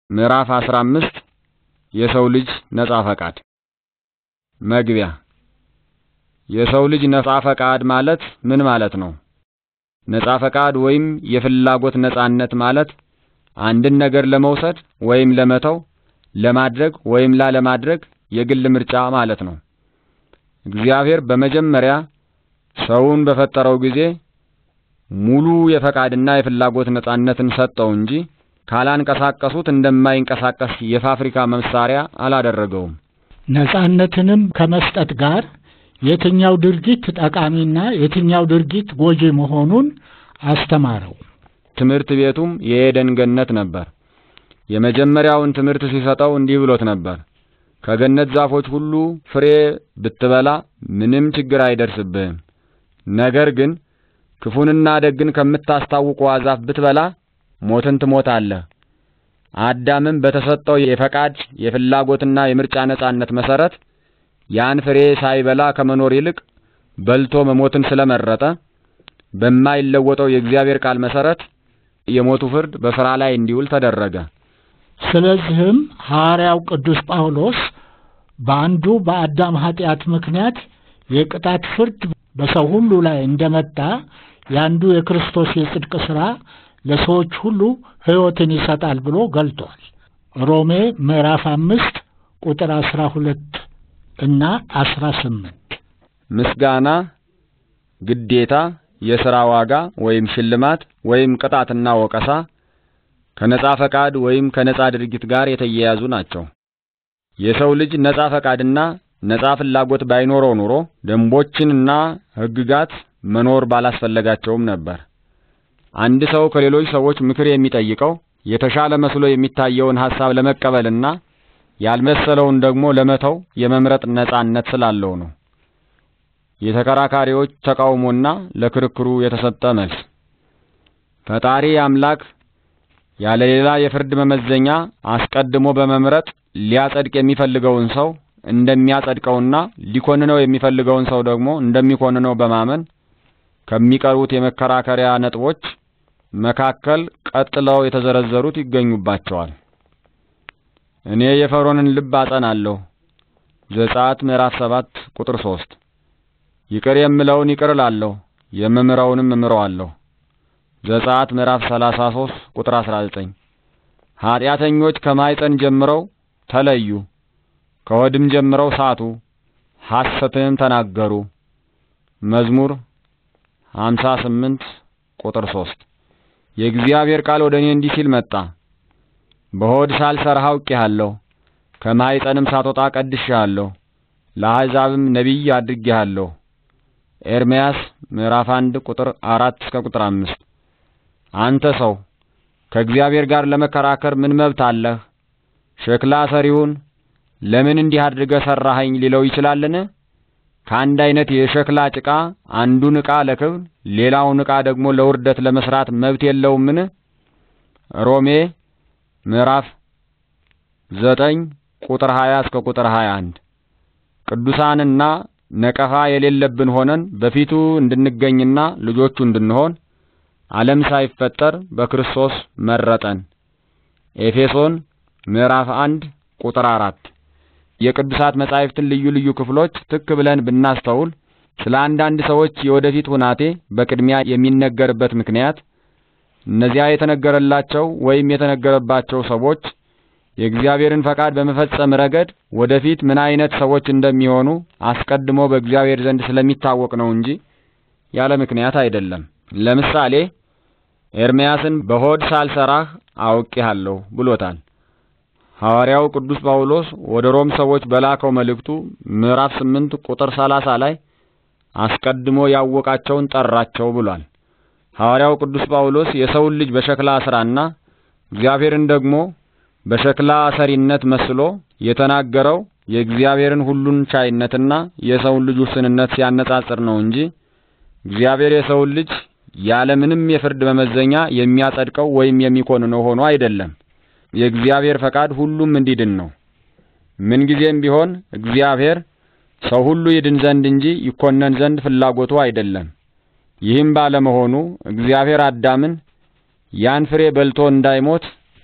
ምዕራፍ 15 የሰው ልጅ ነጻ ፈቃድ መግቢያ የሰው ልጅ ነጻ ፈቃድ ማለት ምን ማለት ነው? ነጻ ፈቃድ ወይም የፍላጎት ነጻነት ማለት አንድን ነገር ለመውሰድ ወይም ለመተው፣ ለማድረግ ወይም ላለማድረግ የግል ምርጫ ማለት ነው። እግዚአብሔር በመጀመሪያ ሰውን በፈጠረው ጊዜ ሙሉ የፈቃድና የፍላጎት ነጻነትን ሰጠው እንጂ ካላንቀሳቀሱት እንደማይንቀሳቀስ የፋብሪካ መሳሪያ አላደረገውም። ነጻነትንም ከመስጠት ጋር የትኛው ድርጊት ጠቃሚና የትኛው ድርጊት ጎጂ መሆኑን አስተማረው። ትምህርት ቤቱም የኤደን ገነት ነበር። የመጀመሪያውን ትምህርት ሲሰጠው እንዲህ ብሎት ነበር። ከገነት ዛፎች ሁሉ ፍሬ ብትበላ ምንም ችግር አይደርስብህም። ነገር ግን ክፉንና ደግን ከምታስታውቀዋ ዛፍ ብትበላ ሞትን ትሞታለህ። አዳምም በተሰጠው የፈቃድ የፍላጎትና የምርጫ ነጻነት መሰረት ያን ፍሬ ሳይበላ ከመኖር ይልቅ በልቶ መሞትን ስለመረጠ በማይለወጠው የእግዚአብሔር ቃል መሰረት የሞቱ ፍርድ በሥራ ላይ እንዲውል ተደረገ። ስለዚህም ሐዋርያው ቅዱስ ጳውሎስ በአንዱ በአዳም ኃጢአት ምክንያት የቅጣት ፍርድ በሰው ሁሉ ላይ እንደመጣ የአንዱ የክርስቶስ የጽድቅ ሥራ ለሰዎች ሁሉ ሕይወትን ይሰጣል ብሎ ገልጧል። ሮሜ ምዕራፍ አምስት ቁጥር አስራ ሁለት እና አስራ ስምንት ምስጋና፣ ግዴታ፣ የሥራ ዋጋ ወይም ሽልማት ወይም ቅጣትና ወቀሳ ከነጻ ፈቃድ ወይም ከነጻ ድርጊት ጋር የተያያዙ ናቸው። የሰው ልጅ ነጻ ፈቃድና ነጻ ፍላጎት ባይኖረው ኑሮ ደንቦችንና ሕግጋት መኖር ባላስፈለጋቸውም ነበር። አንድ ሰው ከሌሎች ሰዎች ምክር የሚጠይቀው የተሻለ መስሎ የሚታየውን ሐሳብ ለመቀበልና ያልመሰለውን ደግሞ ለመተው የመምረጥ ነጻነት ስላለው ነው። የተከራካሪዎች ተቃውሞና ለክርክሩ የተሰጠ መልስ ፈጣሪ አምላክ ያለ ሌላ የፍርድ መመዘኛ አስቀድሞ በመምረጥ ሊያጸድቅ የሚፈልገውን ሰው እንደሚያጸድቀውና ሊኮንነው የሚፈልገውን ሰው ደግሞ እንደሚኮንነው በማመን ከሚቀርቡት የመከራከሪያ ነጥቦች መካከል ቀጥለው የተዘረዘሩት ይገኙባቸዋል። እኔ የፈርዖንን ልብ አጸናለሁ ዘጸአት ምዕራፍ ሰባት ቁጥር ሶስት ይቅር የምለውን ይቅር እላለሁ የምምረውንም እምረዋለሁ ዘጸአት ምዕራፍ 33 ቁጥር 19 ኃጢአተኞች ከማይፀን ጀምረው ተለዩ ከወድም ጀምረው ሳቱ ሐሰትንም ተናገሩ መዝሙር 58 ቁጥር 3 የእግዚአብሔር ቃል ወደ እኔ እንዲህ ሲል መጣ በሆድ ሳልሰርህ አውቄሃለሁ ከማይፀንም ሳትወጣ ቀድሼሃለሁ ለአሕዛብም ነቢይ አድርጌሃለሁ ኤርምያስ ምዕራፍ 1 ቁጥር 4 እስከ ቁጥር 5 አንተ ሰው ከእግዚአብሔር ጋር ለመከራከር ምን መብት አለህ? ሸክላ ሰሪውን ለምን እንዲህ አድርገህ ሠራኸኝ ሊለው ይችላልን? ከአንድ አይነት የሸክላ ጭቃ አንዱን ዕቃ ለክብር ሌላውን ዕቃ ደግሞ ለውርደት ለመስራት መብት የለውምን? ሮሜ ምዕራፍ ዘጠኝ ቁጥር 20 እስከ ቁጥር 21 ቅዱሳንና ነቀፋ የሌለብን ሆነን በፊቱ እንድንገኝና ልጆቹ እንድንሆን ዓለም ሳይፈጠር በክርስቶስ መረጠን። ኤፌሶን ምዕራፍ አንድ ቁጥር አራት የቅዱሳት መጻሕፍትን ልዩ ልዩ ክፍሎች ትክ ብለን ብናስተውል ስለ አንዳንድ ሰዎች የወደፊት ሁናቴ በቅድሚያ የሚነገርበት ምክንያት እነዚያ የተነገረላቸው ወይም የተነገረባቸው ሰዎች የእግዚአብሔርን ፈቃድ በመፈጸም ረገድ ወደፊት ምን አይነት ሰዎች እንደሚሆኑ አስቀድሞ በእግዚአብሔር ዘንድ ስለሚታወቅ ነው እንጂ ያለ ምክንያት አይደለም። ለምሳሌ ኤርምያስን በሆድ ሳልሰራህ አውቄሃለሁ ብሎታል። ሐዋርያው ቅዱስ ጳውሎስ ወደ ሮም ሰዎች በላከው መልእክቱ ምዕራፍ 8 ቁጥር 30 ላይ አስቀድሞ ያወቃቸውን ጠራቸው ብሏል። ሐዋርያው ቅዱስ ጳውሎስ የሰውን ልጅ በሸክላ ስራና እግዚአብሔርን ደግሞ በሸክላ ሰሪነት መስሎ የተናገረው የእግዚአብሔርን ሁሉን ቻይነትና የሰውን ልጅ ውስንነት ሲያነጻጽር ነው እንጂ እግዚአብሔር የሰውን ልጅ ያለምንም የፍርድ መመዘኛ የሚያጸድቀው ወይም የሚኮንነው ሆኖ አይደለም። የእግዚአብሔር ፈቃድ ሁሉም እንዲድን ነው። ምንጊዜም ቢሆን እግዚአብሔር ሰው ሁሉ ይድን ዘንድ እንጂ ይኮነን ዘንድ ፍላጎቱ አይደለም። ይህም ባለመሆኑ እግዚአብሔር አዳምን ያን ፍሬ በልቶ እንዳይሞት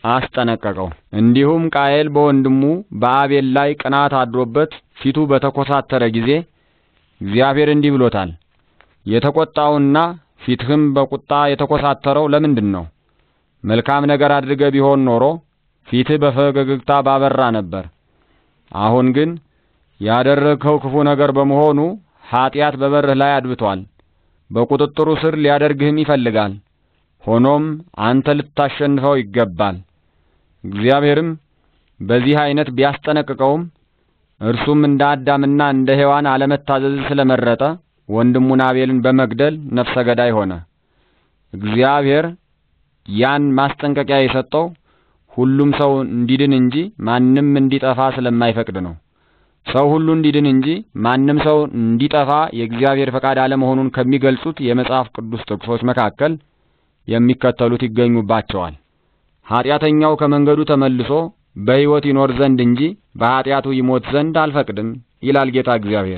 አስጠነቀቀው። እንዲሁም ቃየል በወንድሙ በአቤል ላይ ቅናት አድሮበት ፊቱ በተኮሳተረ ጊዜ እግዚአብሔር እንዲህ ብሎታል፣ የተቆጣውና ፊትህም በቁጣ የተኮሳተረው ለምንድን ነው? መልካም ነገር አድርገ ቢሆን ኖሮ ፊትህ በፈገግታ ባበራ ነበር። አሁን ግን ያደረግኸው ክፉ ነገር በመሆኑ ኀጢአት በበርህ ላይ አድብቷል። በቁጥጥሩ ስር ሊያደርግህም ይፈልጋል። ሆኖም አንተ ልታሸንፈው ይገባል። እግዚአብሔርም በዚህ አይነት ቢያስጠነቅቀውም እርሱም እንደ አዳምና እንደ ሔዋን አለመታዘዝ ስለመረጠ ወንድሙን አቤልን በመግደል ነፍሰ ገዳይ ሆነ። እግዚአብሔር ያን ማስጠንቀቂያ የሰጠው ሁሉም ሰው እንዲድን እንጂ ማንም እንዲጠፋ ስለማይፈቅድ ነው። ሰው ሁሉ እንዲድን እንጂ ማንም ሰው እንዲጠፋ የእግዚአብሔር ፈቃድ አለመሆኑን ከሚገልጹት የመጽሐፍ ቅዱስ ጥቅሶች መካከል የሚከተሉት ይገኙባቸዋል። ኀጢአተኛው ከመንገዱ ተመልሶ በሕይወት ይኖር ዘንድ እንጂ በኀጢአቱ ይሞት ዘንድ አልፈቅድም ይላል ጌታ እግዚአብሔር።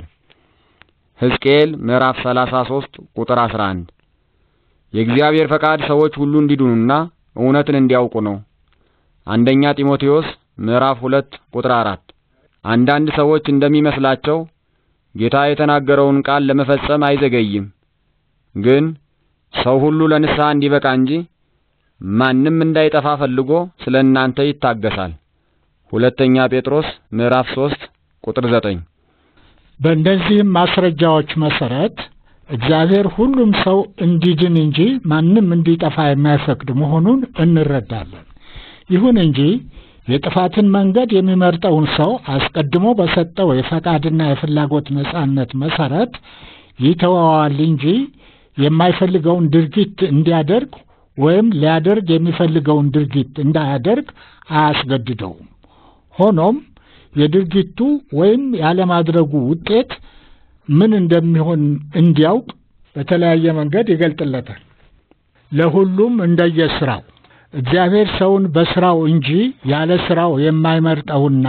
ሕዝቅኤል ምዕራፍ 33 ቁጥር 11። የእግዚአብሔር ፈቃድ ሰዎች ሁሉ እንዲድኑና እውነትን እንዲያውቁ ነው። አንደኛ ጢሞቴዎስ ምዕራፍ 2 ቁጥር 4። አንዳንድ ሰዎች እንደሚመስላቸው ጌታ የተናገረውን ቃል ለመፈጸም አይዘገይም። ግን ሰው ሁሉ ለንስሐ እንዲበቃ እንጂ ማንም እንዳይጠፋ ፈልጎ ስለ እናንተ ይታገሳል። ሁለተኛ ጴጥሮስ ምዕራፍ 3 ቁጥር 9። በእነዚህም ማስረጃዎች መሰረት እግዚአብሔር ሁሉም ሰው እንዲድን እንጂ ማንም እንዲጠፋ የማይፈቅድ መሆኑን እንረዳለን። ይሁን እንጂ የጥፋትን መንገድ የሚመርጠውን ሰው አስቀድሞ በሰጠው የፈቃድና የፍላጎት ነጻነት መሰረት ይተወዋል እንጂ የማይፈልገውን ድርጊት እንዲያደርግ ወይም ሊያደርግ የሚፈልገውን ድርጊት እንዳያደርግ አያስገድደውም። ሆኖም የድርጊቱ ወይም ያለማድረጉ ውጤት ምን እንደሚሆን እንዲያውቅ በተለያየ መንገድ ይገልጥለታል። ለሁሉም እንደየስራው እግዚአብሔር ሰውን በስራው እንጂ ያለ ስራው የማይመርጠውና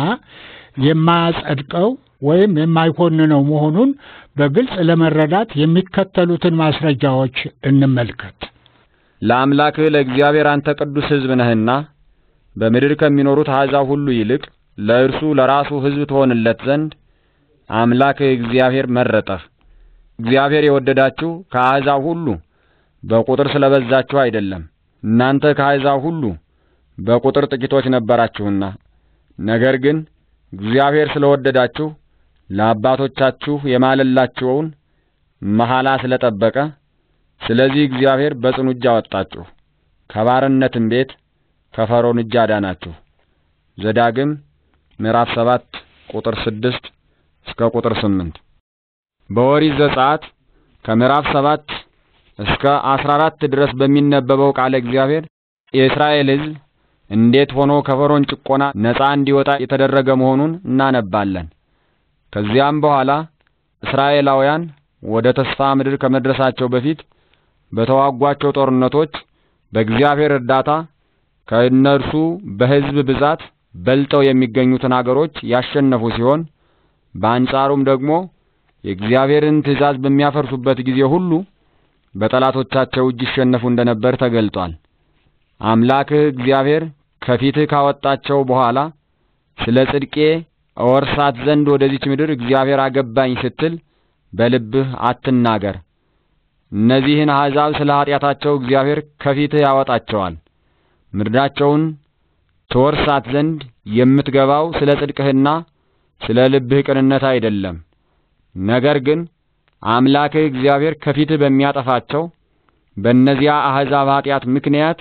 የማያጸድቀው ወይም የማይኮንነው መሆኑን በግልጽ ለመረዳት የሚከተሉትን ማስረጃዎች እንመልከት። ለአምላክህ ለእግዚአብሔር አንተ ቅዱስ ሕዝብ ነህና በምድር ከሚኖሩት አሕዛብ ሁሉ ይልቅ ለእርሱ ለራሱ ሕዝብ ትሆንለት ዘንድ አምላክህ እግዚአብሔር መረጠህ። እግዚአብሔር የወደዳችሁ ከአሕዛብ ሁሉ በቁጥር ስለበዛችሁ አይደለም፣ እናንተ ከአሕዛብ ሁሉ በቁጥር ጥቂቶች ነበራችሁና። ነገር ግን እግዚአብሔር ስለወደዳችሁ ለአባቶቻችሁ የማለላችውን መሐላ ስለጠበቀ ስለዚህ እግዚአብሔር በጽኑ እጅ አወጣችሁ፣ ከባርነትም ቤት ከፈርዖን እጅ አዳናችሁ። ዘዳግም ምዕራፍ ሰባት ቁጥር ስድስት እስከ ቁጥር ስምንት በኦሪት ዘጸአት ከምዕራፍ ሰባት እስከ አስራ አራት ድረስ በሚነበበው ቃለ እግዚአብሔር የእስራኤል ሕዝብ እንዴት ሆኖ ከፈርዖን ጭቆና ነፃ እንዲወጣ የተደረገ መሆኑን እናነባለን። ከዚያም በኋላ እስራኤላውያን ወደ ተስፋ ምድር ከመድረሳቸው በፊት በተዋጓቸው ጦርነቶች በእግዚአብሔር እርዳታ ከእነርሱ በሕዝብ ብዛት በልጠው የሚገኙትን አገሮች ያሸነፉ ሲሆን በአንጻሩም ደግሞ የእግዚአብሔርን ትእዛዝ በሚያፈርሱበት ጊዜ ሁሉ በጠላቶቻቸው እጅ ይሸነፉ እንደነበር ተገልጧል። አምላክህ እግዚአብሔር ከፊትህ ካወጣቸው በኋላ ስለ ጽድቄ እወርሳት ዘንድ ወደዚች ምድር እግዚአብሔር አገባኝ ስትል በልብህ አትናገር። እነዚህን አሕዛብ ስለ ኀጢአታቸው እግዚአብሔር ከፊትህ ያወጣቸዋል። ምድራቸውን ትወርሳት ዘንድ የምትገባው ስለ ጽድቅህና ስለ ልብህ ቅንነት አይደለም። ነገር ግን አምላክህ እግዚአብሔር ከፊትህ በሚያጠፋቸው በእነዚያ አሕዛብ ኀጢአት ምክንያት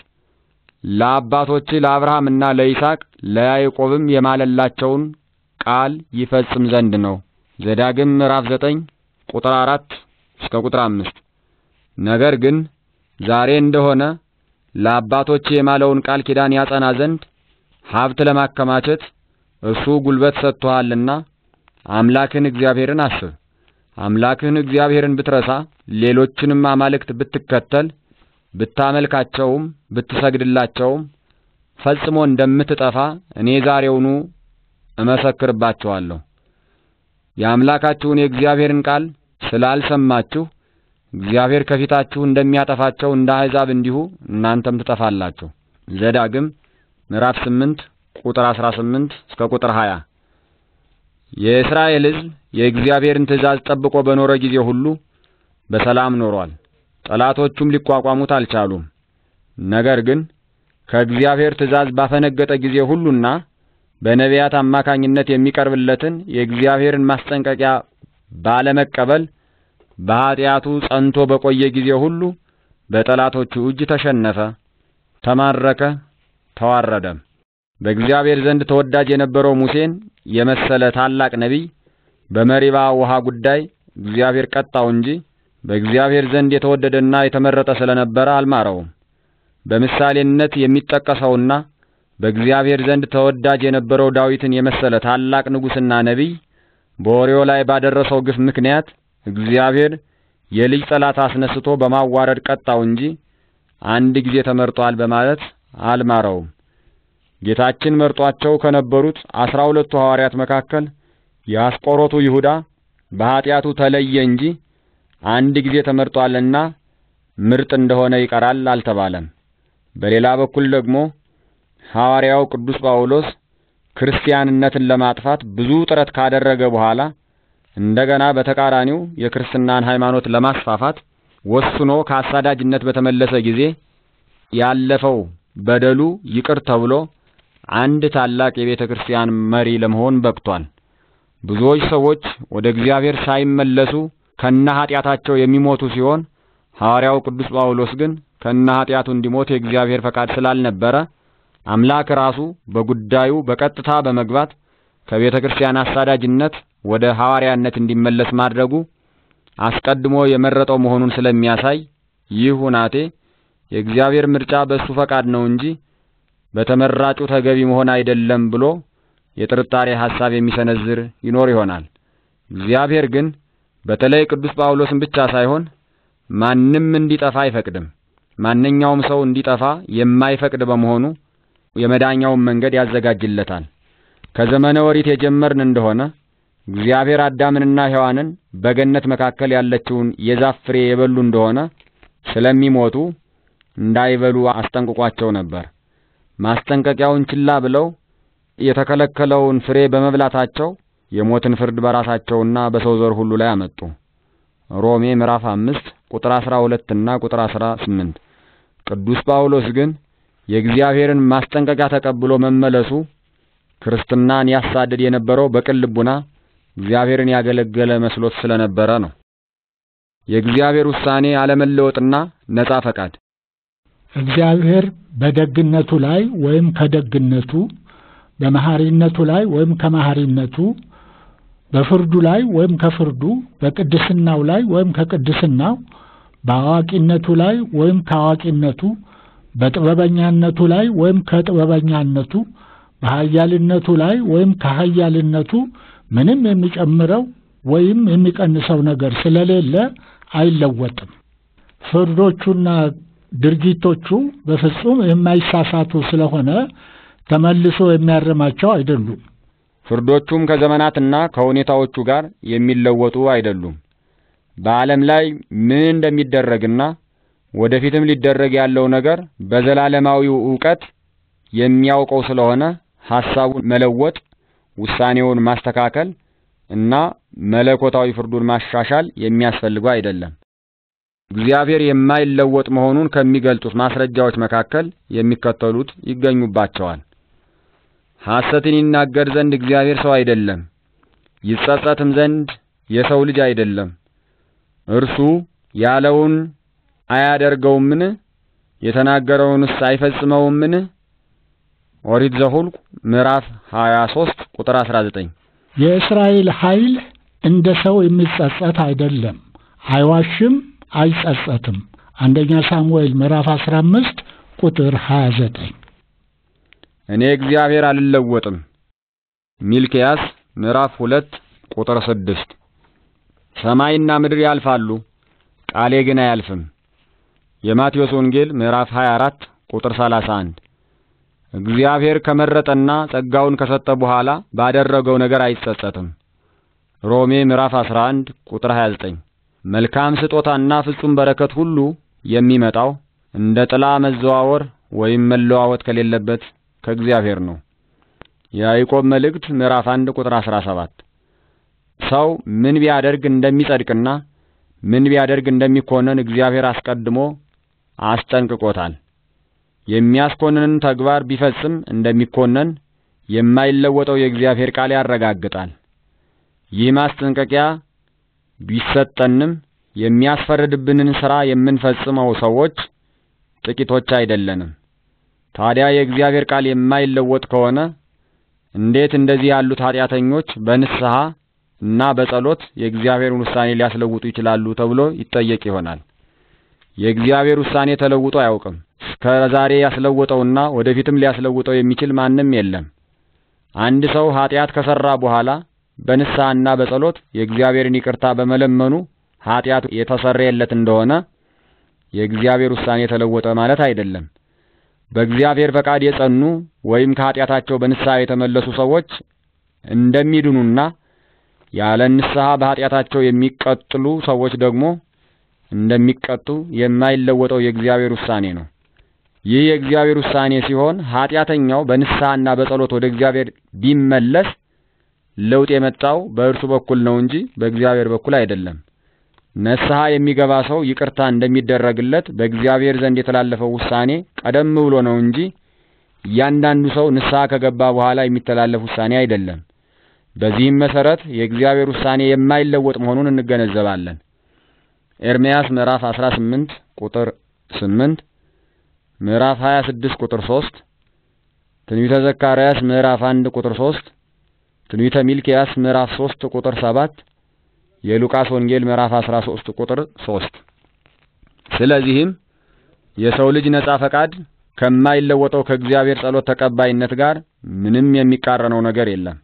ለአባቶችህ ለአብርሃምና ለይስሐቅ ለያዕቆብም የማለላቸውን ቃል ይፈጽም ዘንድ ነው። ዘዳግም ምዕራፍ ዘጠኝ ቁጥር አራት እስከ ቁጥር አምስት ነገር ግን ዛሬ እንደሆነ ለአባቶች የማለውን ቃል ኪዳን ያጸና ዘንድ ሀብት ለማከማቸት እርሱ ጉልበት ሰጥቶሃልና አምላክህን እግዚአብሔርን አስብ። አምላክህን እግዚአብሔርን ብትረሳ ሌሎችንም አማልክት ብትከተል ብታመልካቸውም ብትሰግድላቸውም ፈጽሞ እንደምትጠፋ እኔ ዛሬውኑ እመሰክርባቸዋለሁ። የአምላካችሁን የእግዚአብሔርን ቃል ስላልሰማችሁ እግዚአብሔር ከፊታችሁ እንደሚያጠፋቸው እንደ አሕዛብ እንዲሁ እናንተም ትጠፋላችሁ። ዘዳግም ምዕራፍ 8 ቁጥር 18 እስከ ቁጥር 20። የእስራኤል ሕዝብ የእግዚአብሔርን ትእዛዝ ጠብቆ በኖረ ጊዜ ሁሉ በሰላም ኖሯል። ጠላቶቹም ሊቋቋሙት አልቻሉም። ነገር ግን ከእግዚአብሔር ትእዛዝ ባፈነገጠ ጊዜ ሁሉና በነቢያት አማካኝነት የሚቀርብለትን የእግዚአብሔርን ማስጠንቀቂያ ባለመቀበል በኀጢአቱ ጸንቶ በቆየ ጊዜ ሁሉ በጠላቶቹ እጅ ተሸነፈ፣ ተማረከ፣ ተዋረደም። በእግዚአብሔር ዘንድ ተወዳጅ የነበረው ሙሴን የመሰለ ታላቅ ነቢይ በመሪባ ውሃ ጉዳይ እግዚአብሔር ቀጣው እንጂ በእግዚአብሔር ዘንድ የተወደደና የተመረጠ ስለነበረ አልማረውም። በምሳሌነት የሚጠቀሰውና በእግዚአብሔር ዘንድ ተወዳጅ የነበረው ዳዊትን የመሰለ ታላቅ ንጉሥና ነቢይ በኦርዮ ላይ ባደረሰው ግፍ ምክንያት እግዚአብሔር የልጅ ጠላት አስነስቶ በማዋረድ ቀጣው እንጂ አንድ ጊዜ ተመርጧል በማለት አልማረውም። ጌታችን መርጧቸው ከነበሩት አስራ ሁለቱ ሐዋርያት መካከል የአስቆሮቱ ይሁዳ በኀጢአቱ ተለየ እንጂ አንድ ጊዜ ተመርጧልና ምርጥ እንደሆነ ይቀራል አልተባለም። በሌላ በኩል ደግሞ ሐዋርያው ቅዱስ ጳውሎስ ክርስቲያንነትን ለማጥፋት ብዙ ጥረት ካደረገ በኋላ እንደገና በተቃራኒው የክርስትናን ሃይማኖት ለማስፋፋት ወስኖ ከአሳዳጅነት በተመለሰ ጊዜ ያለፈው በደሉ ይቅር ተብሎ አንድ ታላቅ የቤተ ክርስቲያን መሪ ለመሆን በቅቷል። ብዙዎች ሰዎች ወደ እግዚአብሔር ሳይመለሱ ከነ ኃጢአታቸው የሚሞቱ ሲሆን ሐዋርያው ቅዱስ ጳውሎስ ግን ከነ ኃጢአቱ እንዲሞት የእግዚአብሔር ፈቃድ ስላልነበረ አምላክ ራሱ በጉዳዩ በቀጥታ በመግባት ከቤተ ክርስቲያን አሳዳጅነት ወደ ሐዋርያነት እንዲመለስ ማድረጉ አስቀድሞ የመረጠው መሆኑን ስለሚያሳይ ይህ ሁናቴ የእግዚአብሔር ምርጫ በእሱ ፈቃድ ነው እንጂ በተመራጩ ተገቢ መሆን አይደለም ብሎ የጥርጣሬ ሐሳብ የሚሰነዝር ይኖር ይሆናል። እግዚአብሔር ግን በተለይ ቅዱስ ጳውሎስን ብቻ ሳይሆን ማንም እንዲጠፋ አይፈቅድም። ማንኛውም ሰው እንዲጠፋ የማይፈቅድ በመሆኑ የመዳኛውን መንገድ ያዘጋጅለታል። ከዘመነ ወሪት የጀመርን እንደሆነ እግዚአብሔር አዳምንና ሔዋንን በገነት መካከል ያለችውን የዛፍ ፍሬ የበሉ እንደሆነ ስለሚሞቱ እንዳይበሉ አስጠንቅቋቸው ነበር። ማስጠንቀቂያውን ችላ ብለው የተከለከለውን ፍሬ በመብላታቸው የሞትን ፍርድ በራሳቸውና በሰው ዘር ሁሉ ላይ አመጡ። ሮሜ ምዕራፍ አምስት ቁጥር አስራ ሁለት እና ቁጥር አስራ ስምንት ቅዱስ ጳውሎስ ግን የእግዚአብሔርን ማስጠንቀቂያ ተቀብሎ መመለሱ ክርስትናን ያሳድድ የነበረው በቅን ልቡና እግዚአብሔርን ያገለገለ መስሎት ስለነበረ ነው። የእግዚአብሔር ውሳኔ አለመለወጥና ነጻ ፈቃድ እግዚአብሔር በደግነቱ ላይ ወይም ከደግነቱ፣ በመሐሪነቱ ላይ ወይም ከመሐሪነቱ፣ በፍርዱ ላይ ወይም ከፍርዱ፣ በቅድስናው ላይ ወይም ከቅድስናው፣ በአዋቂነቱ ላይ ወይም ከአዋቂነቱ፣ በጥበበኛነቱ ላይ ወይም ከጥበበኛነቱ፣ በኃያልነቱ ላይ ወይም ከኃያልነቱ ምንም የሚጨምረው ወይም የሚቀንሰው ነገር ስለሌለ አይለወጥም። ፍርዶቹና ድርጊቶቹ በፍጹም የማይሳሳቱ ስለሆነ ተመልሶ የሚያርማቸው አይደሉም። ፍርዶቹም ከዘመናትና ከሁኔታዎቹ ጋር የሚለወጡ አይደሉም። በዓለም ላይ ምን እንደሚደረግና ወደፊትም ሊደረግ ያለው ነገር በዘላለማዊው ዕውቀት የሚያውቀው ስለሆነ ሐሳቡን መለወጥ፣ ውሳኔውን ማስተካከል እና መለኮታዊ ፍርዱን ማሻሻል የሚያስፈልገው አይደለም። እግዚአብሔር የማይለወጥ መሆኑን ከሚገልጡት ማስረጃዎች መካከል የሚከተሉት ይገኙባቸዋል። ሐሰትን ይናገር ዘንድ እግዚአብሔር ሰው አይደለም፣ ይጸጸትም ዘንድ የሰው ልጅ አይደለም። እርሱ ያለውን አያደርገውምን? የተናገረውንስ አይፈጽመውምን? ኦሪት ዘኍልቍ ምዕራፍ 23 ቁጥር 19። የእስራኤል ኃይል እንደ ሰው የሚጸጸት አይደለም፣ አይዋሽም፣ አይጸጸትም። አንደኛ ሳሙኤል ምዕራፍ 15 ቁጥር 29። እኔ እግዚአብሔር አልለወጥም። ሚልክያስ ምዕራፍ 2 ቁጥር 6። ሰማይና ምድር ያልፋሉ፣ ቃሌ ግን አያልፍም። የማቴዎስ ወንጌል ምዕራፍ 24 ቁጥር 31። እግዚአብሔር ከመረጠና ጸጋውን ከሰጠ በኋላ ባደረገው ነገር አይጸጸትም። ሮሜ ምዕራፍ 11 ቁጥር 29። መልካም ስጦታና ፍጹም በረከት ሁሉ የሚመጣው እንደ ጥላ መዘዋወር ወይም መለዋወጥ ከሌለበት ከእግዚአብሔር ነው። የያዕቆብ መልእክት ምዕራፍ 1 ቁጥር 17 ሰው ምን ቢያደርግ እንደሚጸድቅና ምን ቢያደርግ እንደሚኮነን እግዚአብሔር አስቀድሞ አስጠንቅቆታል። የሚያስኮንንን ተግባር ቢፈጽም እንደሚኮነን የማይለወጠው የእግዚአብሔር ቃል ያረጋግጣል። ይህ ማስጠንቀቂያ ቢሰጠንም የሚያስፈርድብንን ሥራ የምንፈጽመው ሰዎች ጥቂቶች አይደለንም። ታዲያ የእግዚአብሔር ቃል የማይለወጥ ከሆነ እንዴት እንደዚህ ያሉት ኃጢአተኞች በንስሐ እና በጸሎት የእግዚአብሔርን ውሳኔ ሊያስለውጡ ይችላሉ ተብሎ ይጠየቅ ይሆናል። የእግዚአብሔር ውሳኔ ተለውጦ አያውቅም። እስከ ዛሬ ያስለወጠውና ወደፊትም ሊያስለውጠው የሚችል ማንም የለም። አንድ ሰው ኃጢአት ከሰራ በኋላ በንስሐና በጸሎት የእግዚአብሔርን ይቅርታ በመለመኑ ኃጢአት የተሰረየለት እንደሆነ የእግዚአብሔር ውሳኔ ተለወጠ ማለት አይደለም። በእግዚአብሔር ፈቃድ የጸኑ ወይም ከኃጢአታቸው በንስሐ የተመለሱ ሰዎች እንደሚድኑና ያለ ንስሐ በኃጢአታቸው የሚቀጥሉ ሰዎች ደግሞ እንደሚቀጡ የማይለወጠው የእግዚአብሔር ውሳኔ ነው። ይህ የእግዚአብሔር ውሳኔ ሲሆን ኃጢአተኛው በንስሐና በጸሎት ወደ እግዚአብሔር ቢመለስ ለውጥ የመጣው በእርሱ በኩል ነው እንጂ በእግዚአብሔር በኩል አይደለም። ንስሐ የሚገባ ሰው ይቅርታ እንደሚደረግለት በእግዚአብሔር ዘንድ የተላለፈው ውሳኔ ቀደም ብሎ ነው እንጂ እያንዳንዱ ሰው ንስሐ ከገባ በኋላ የሚተላለፍ ውሳኔ አይደለም። በዚህም መሰረት የእግዚአብሔር ውሳኔ የማይለወጥ መሆኑን እንገነዘባለን። ኤርምያስ ምዕራፍ 18 ቁጥር 8፣ ምዕራፍ 26 ቁጥር 3፣ ትንቢተ ዘካርያስ ምዕራፍ 1 ቁጥር 3፣ ትንቢተ ሚልክያስ ምዕራፍ 3 ቁጥር 7፣ የሉቃስ ወንጌል ምዕራፍ 13 ቁጥር 3። ስለዚህም የሰው ልጅ ነጻ ፈቃድ ከማይለወጠው ከእግዚአብሔር ጸሎት ተቀባይነት ጋር ምንም የሚቃረነው ነገር የለም።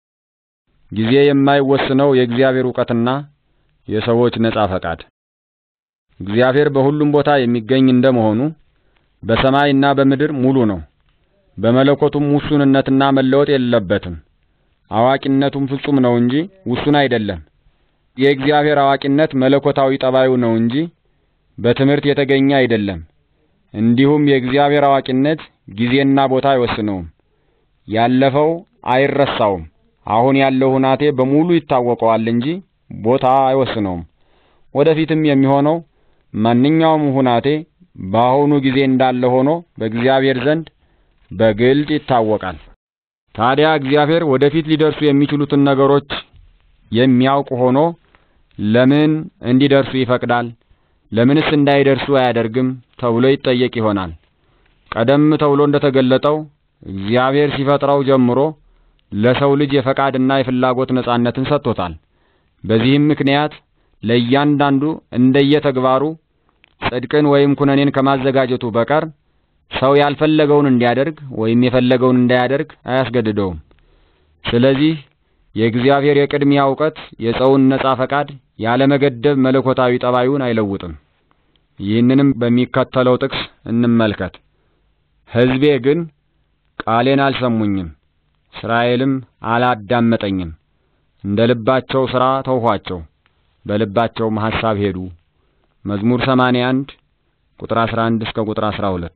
ጊዜ የማይወስነው የእግዚአብሔር ዕውቀትና የሰዎች ነጻ ፈቃድ እግዚአብሔር በሁሉም ቦታ የሚገኝ እንደመሆኑ በሰማይና በምድር ሙሉ ነው። በመለኮቱም ውሱንነትና መለወጥ የለበትም። አዋቂነቱም ፍጹም ነው እንጂ ውሱን አይደለም። የእግዚአብሔር አዋቂነት መለኮታዊ ጠባዩ ነው እንጂ በትምህርት የተገኘ አይደለም። እንዲሁም የእግዚአብሔር አዋቂነት ጊዜና ቦታ አይወስነውም። ያለፈው አይረሳውም። አሁን ያለው ሁናቴ በሙሉ ይታወቀዋል እንጂ ቦታ አይወስነውም። ወደፊትም የሚሆነው ማንኛውም ሁናቴ በአሁኑ ጊዜ እንዳለ ሆኖ በእግዚአብሔር ዘንድ በግልጥ ይታወቃል። ታዲያ እግዚአብሔር ወደፊት ሊደርሱ የሚችሉትን ነገሮች የሚያውቅ ሆኖ ለምን እንዲደርሱ ይፈቅዳል? ለምንስ እንዳይደርሱ አያደርግም? ተብሎ ይጠየቅ ይሆናል። ቀደም ተብሎ እንደተገለጠው እግዚአብሔር ሲፈጥረው ጀምሮ ለሰው ልጅ የፈቃድና የፍላጎት ነጻነትን ሰጥቶታል። በዚህም ምክንያት ለእያንዳንዱ እንደየተግባሩ ጽድቅን ወይም ኩነኔን ከማዘጋጀቱ በቀር ሰው ያልፈለገውን እንዲያደርግ ወይም የፈለገውን እንዳያደርግ አያስገድደውም። ስለዚህ የእግዚአብሔር የቅድሚያ እውቀት የሰውን ነጻ ፈቃድ ያለመገደብ መለኮታዊ ጠባዩን አይለውጥም። ይህንንም በሚከተለው ጥቅስ እንመልከት። ሕዝቤ ግን ቃሌን አልሰሙኝም፣ እስራኤልም አላዳመጠኝም። እንደ ልባቸው ሥራ ተውኋቸው፣ በልባቸውም ሐሳብ ሄዱ። መዝሙር 81 ቁጥር 11 እስከ ቁጥር 12።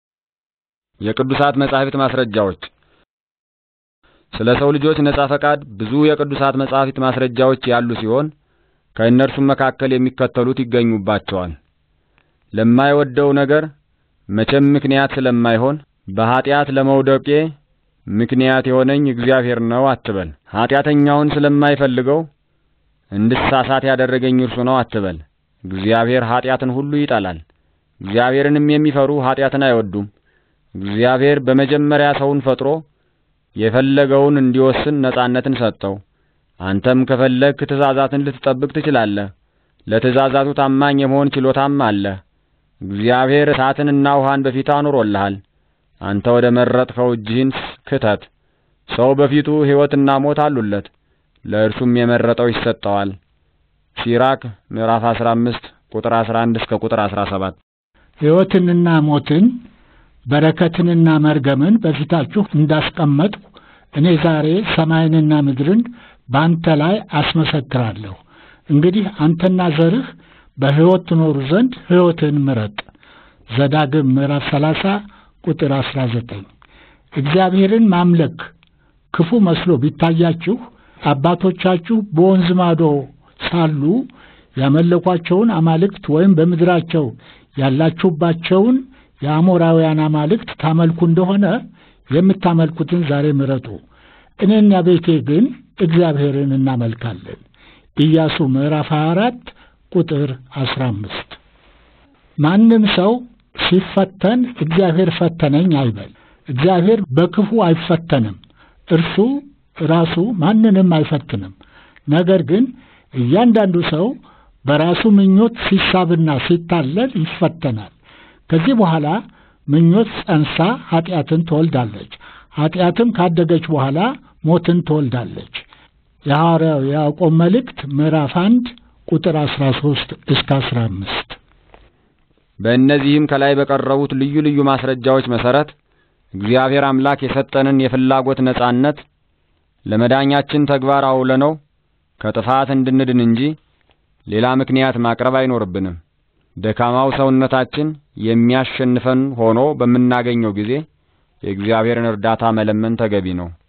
የቅዱሳት መጻሕፍት ማስረጃዎች ስለ ሰው ልጆች ነጻ ፈቃድ ብዙ የቅዱሳት መጻሕፍት ማስረጃዎች ያሉ ሲሆን ከእነርሱም መካከል የሚከተሉት ይገኙባቸዋል። ለማይወደው ነገር መቼም ምክንያት ስለማይሆን በኀጢአት ለመውደቄ ምክንያት የሆነኝ እግዚአብሔር ነው አትበል። ኀጢአተኛውን ስለማይፈልገው እንድሳሳት ያደረገኝ እርሱ ነው አትበል። እግዚአብሔር ኀጢአትን ሁሉ ይጠላል። እግዚአብሔርንም የሚፈሩ ኀጢአትን አይወዱም። እግዚአብሔር በመጀመሪያ ሰውን ፈጥሮ የፈለገውን እንዲወስን ነጻነትን ሰጠው። አንተም ከፈለግክ ትእዛዛትን ልትጠብቅ ትችላለህ። ለትእዛዛቱ ታማኝ የመሆን ችሎታም አለ። እግዚአብሔር እሳትንና ውሃን በፊት አኑሮልሃል። አንተ ወደ መረጥከው እጅህን ክተት። ሰው በፊቱ ሕይወትና ሞት አሉለት፣ ለእርሱም የመረጠው ይሰጠዋል። ሲራክ ምዕራፍ 15 ቁጥር 11 እስከ ቁጥር 17። ሕይወትንና ሞትን በረከትንና መርገምን በፊታችሁ እንዳስቀመጥሁ እኔ ዛሬ ሰማይንና ምድርን በአንተ ላይ አስመሰክራለሁ። እንግዲህ አንተና ዘርህ በሕይወት ትኖሩ ዘንድ ሕይወትን ምረጥ። ዘዳግም ምዕራፍ 30 ቁጥር 19። እግዚአብሔርን ማምለክ ክፉ መስሎ ቢታያችሁ አባቶቻችሁ በወንዝ ማዶ ሳሉ ያመለኳቸውን አማልክት ወይም በምድራቸው ያላችሁባቸውን የአሞራውያን አማልክት ታመልኩ እንደሆነ የምታመልኩትን ዛሬ ምረጡ፣ እኔና ቤቴ ግን እግዚአብሔርን እናመልካለን። ኢያሱ ምዕራፍ 24 ቁጥር 15። ማንም ሰው ሲፈተን እግዚአብሔር ፈተነኝ አይበል። እግዚአብሔር በክፉ አይፈተንም። እርሱ ራሱ ማንንም አይፈትንም። ነገር ግን እያንዳንዱ ሰው በራሱ ምኞት ሲሳብና ሲታለል ይፈተናል። ከዚህ በኋላ ምኞት ጸንሳ ኃጢአትን ትወልዳለች። ኃጢአትም ካደገች በኋላ ሞትን ትወልዳለች። የሐዋርያው የያዕቆብ መልእክት ምዕራፍ አንድ ቁጥር አስራ ሦስት እስከ አስራ አምስት በእነዚህም ከላይ በቀረቡት ልዩ ልዩ ማስረጃዎች መሰረት እግዚአብሔር አምላክ የሰጠንን የፍላጎት ነጻነት ለመዳኛችን ተግባር አውለነው ከጥፋት እንድንድን እንጂ ሌላ ምክንያት ማቅረብ አይኖርብንም። ደካማው ሰውነታችን የሚያሸንፈን ሆኖ በምናገኘው ጊዜ የእግዚአብሔርን እርዳታ መለመን ተገቢ ነው።